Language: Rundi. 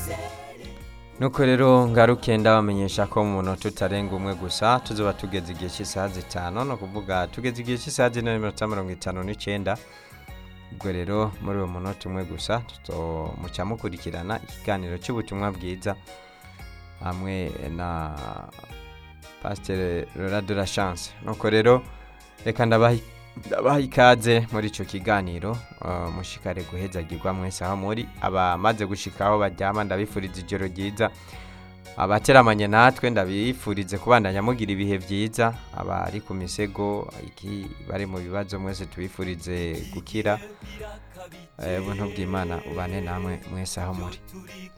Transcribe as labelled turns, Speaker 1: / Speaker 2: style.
Speaker 1: nuko rero ngaruke ndabamenyesha ko mu munota utarenga umwe gusa tuzoba tugeze igihe cy'isaha zitanu ni ukuvuga tugeze igihe cy'isaha zine n'iminota mirongo itanu n'icyenda ubwo rero muri uwo munota umwe gusa muca mukurikirana ikiganiro cy'ubutumwa bwiza hamwe na pasiteri Laura de la chance nuko rero reka ndabaha ikaze muri icyo kiganiro mushikare guhezagirwa mwese aho muri abamaze gushikaho baryama ndabifuriza ijoro ryiza abateramanye natwe ndabifurize kubandanya mugira ibihe byiza abari ku misego bari mu bibazo mwese tubifurize gukira ubuntu bw'imana ubane namwe mwese aho muri